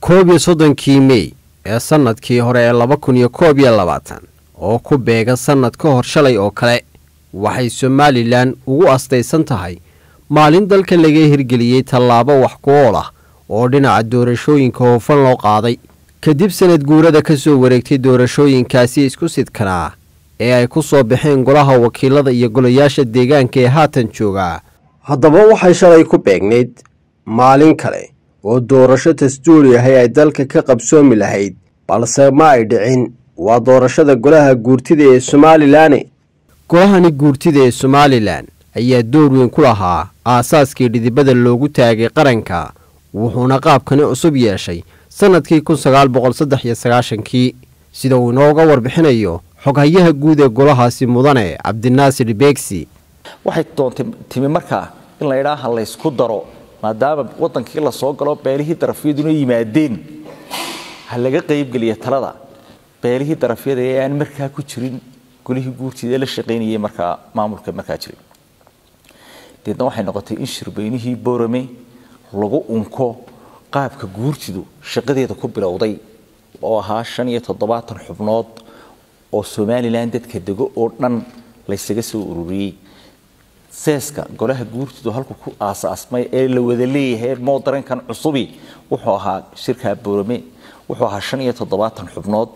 koob iyo soddonkii mey ee sannadkii hore ee laba kun iyo koob iyo labaatan oo ku beega sannad ka hor shalay oo kale waxay somalilan ugu astaysan tahay maalin dalka laga hirgeliyey tallaabo wax ku ool ah oo dhinaca doorashooyinka hoofan loo qaaday kadib sanad guurada ka soo wareegtay doorashooyinkaasi isku sidkanaa ee ay ku soo baxeen golaha wakiilada iyo golayaasha deegaanka ee haatan joogaa haddaba waxay shalay ku beegnayd maalin kale oo doorasho dastuuri ahay ay dalka ka qabsoomi lahayd balse ma ay dhicin waa doorashada golaha guurtida ee somalilan golahani guurtida ee somalilan ayaa door weyn ku lahaa aasaaskii dhidibada loogu taagay qaranka wuxuuna qaabkani cusub yeeshay sannadkii kun sagaal boqol saddex iyo sagaashankii sida uu inooga warbixinayo xoghayaha guud ee golahaasi mudane cabdinaasir beegsi waxay doontay timi markaa in la idhaaha laysku daro maadaama wadankii lasoo galo beelihii darafyaduna yimaadeen ha laga qaybgeliya talada beelihii darafyada ee aan markaa ku jirin golihii guurtida ee la shaqaynayay markaa maamulka markaa jiray deedna waxay noqotay in shirbeynihii boorame lagu unko qaabka guurtidu shaqadeeda ku bilowday oo ahaa shan iyo toddobaatan xubnood oo somalilan dadka dego oo dhan laysaga soo ururiyey seeska golaha guurtidu halku ku aasaasmay ee la wada leeyahay moodarankan cusubi wuxuu ahaa shirkaa boorame wuxuu ahaa shan iyo toddobaatan xubnood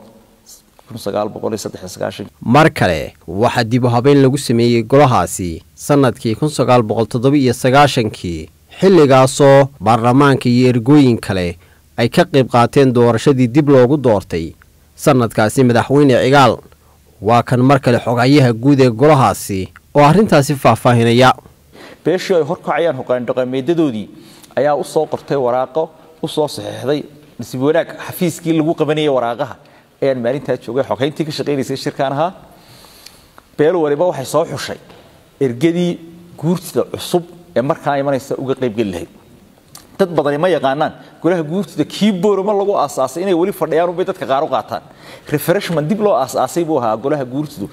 mar kale waxaa dib u habeyn lagu sameeyey golahaasi sannadkii kun sagaal boqol toddoba-iyo sagaashankii xilligaasoo baarlamaanka iyo ergooyin kale ay ka qayb qaateen doorashadii dib loogu doortay sannadkaasi madaxweyne cigaal waa kan mar kale xoghayaha guud ee golahaasi oo arrintaasi faahfaahinaya beeshii ay horkacayaan hogaandhaqameedadoodii ayaa u soo qortay waraaqo u soo saxeexday nasiib wanaag xafiiskii lagu qabanayay waraaqaha ayaan maalintaa joogay xogeyntii ka shaqaynaysay shirkaan ahaa beel waliba waxay soo xushay ergadii guurtida cusub ee markaa imanaysa uga qaybgeli lahayd dad badani ma yaqaanaan golaha guurtida kii boorama lagu aasaasay inay weli fadhiyaan unbay dadka qaar u qaataan refreshman dib loo aasaasay buu ahaa golaha guurtidu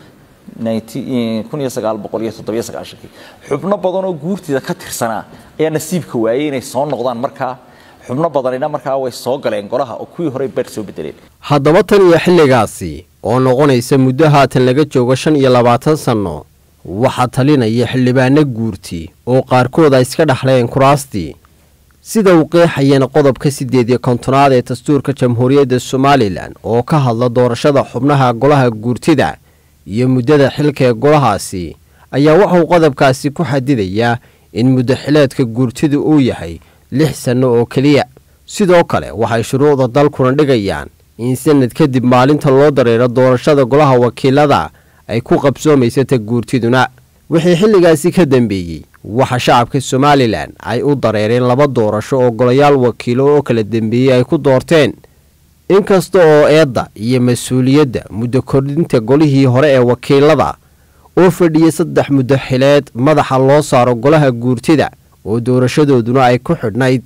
xubno badan oo guurtida ka tirsanaa ayaa nasiibka waayey inay soo noqdaan markaa xubno badanina markaa way soo galeen golaha oo kuwii horey beer soo bedeleen haddaba tan iyo xilligaasi oo noqonaysa muddo haatan laga joogo shan iyo labaatan sanno waxaa talinaya xildhibaano guurti oo qaarkood ay iska dhexleen kuraastii sida uu qeexayeen qodobka siddeed iyo kontonaad ee dastuurka jamhuuriyadda somalilan oo ka hadla doorashada xubnaha golaha guurtida iyo muddada xilka ee golahaasi ayaa waxauu qodobkaasi ku xadidayaa in muddo xileedka guurtidu uu yahay lix sanno oo keliya sidoo kale waxay shuruucda dalkuna dhigayaan in sanad kadib maalinta loo dareero doorashada golaha wakiilada ay ku qabsoomaysa ta guurtiduna wixii xilligaasi ka dambeeyey waxa shacabka somalilan ay u dareereen laba doorasho oo golayaal wakiilo oo kala dambeeyey ay ku doorteen inkasta oo eedda iyo mas-uuliyadda muddo kordhinta golihii hore ee wakiilada oo fadhiyay saddex muddo xileed madaxa loo saaro golaha guurtida oo doorashadooduna ay ku xidhnayd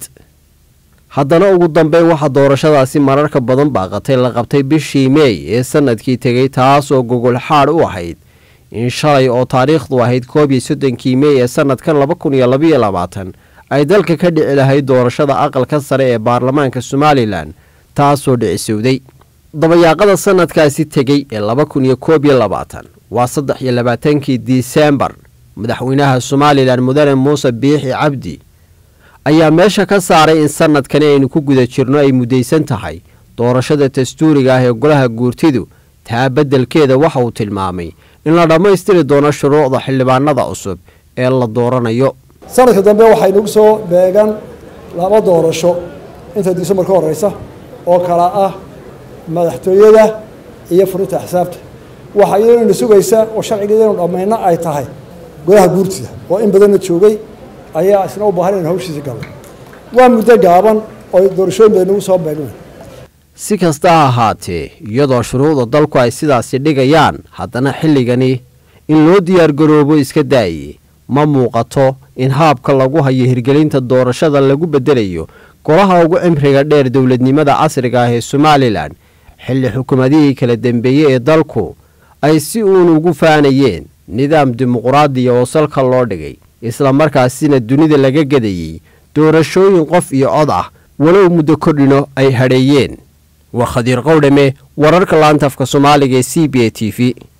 haddana ugu dambeyn waxaa doorashadaasi mararka badan baaqatay la qabtay bishii meey ee sannadkii tegey taasoo gogol xaadh u ahayd in shalay oo taariikhdu ahayd koob iyo soddonkii meey ee sannadkan laba kun iyo labaiyo labaatan ay dalka ka dhici lahayd doorashada aqalka sare ee baarlamaanka somalilan taasoo dhicisowday dabayaaqada sannadkaasi tegey ee laba kun iyo koob iyo labaatan waa saddex iyo labaatankii disembar madaxweynaha somalilan mudane muuse biixi cabdi ayaa meesha ka saaray in sannadkani aynu ku guda jirno ay muddaysan tahay doorashada dastuuriga ah ee golaha guurtidu taa beddelkeeda waxa uu tilmaamay in la dhammaystiri doono shuruucda xildhibaanada cusub ee la dooranayo sanadka dambe waxay nagu soo beegan laba doorasho inta disembar ka horeysa oo kala ah madaxtooyada iyo furinta axsaabta waxaa iyadana sugaysa oo sharcigeedanu dhammayno ay tahay golaha guurtida oo in badanna joogay ayaa isna u baahan inu hawshiisa galay waa muddo gaaban oo doorashooyin bay nagu soo beegna si kasta ha ahaatee iyadoo shuruucda dalku ay sidaasi dhigayaan haddana xilligani in loo diyaargaroobo iska daaye ma muuqato in haabka lagu hayo hirgelinta doorashada lagu beddelayo golaha ugu cimriga dheer dowladnimada casriga ah ee somalilan xilli xukuumadihii kala dambeeyey ee dalku ay si uun ugu faanayeen nidaam dimuquraadiya oo salka loo dhigay isla markaasina dunida laga gadayey doorashooyin qof iyo cod ah walow muddo kordhino ay hadheeyeen waa khadiir qowdhame wararka laantafka soomaaliga ee c b a t v